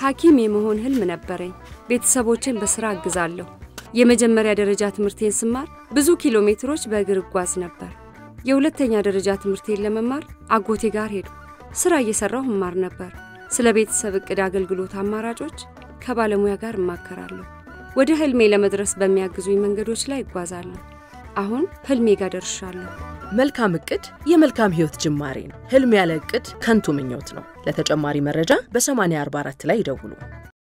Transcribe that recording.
ሐኪም የመሆን ህልም ነበረኝ። ቤተሰቦችን በስራ አግዛለሁ። የመጀመሪያ ደረጃ ትምህርቴን ስማር ብዙ ኪሎ ሜትሮች በእግር እጓዝ ነበር። የሁለተኛ ደረጃ ትምህርቴን ለመማር አጎቴ ጋር ሄዱ። ስራ እየሰራሁ እማር ነበር። ስለ ቤተሰብ እቅድ አገልግሎት አማራጮች ከባለሙያ ጋር እማከራለሁ። ወደ ህልሜ ለመድረስ በሚያግዙኝ መንገዶች ላይ እጓዛለሁ። አሁን ህልሜ ጋር ደርሻለሁ። መልካም እቅድ የመልካም ህይወት ጅማሬ ነው። ህልም ያለ እቅድ ከንቱ ምኞት ነው። ለተጨማሪ መረጃ በ8044 ላይ ይደውሉ።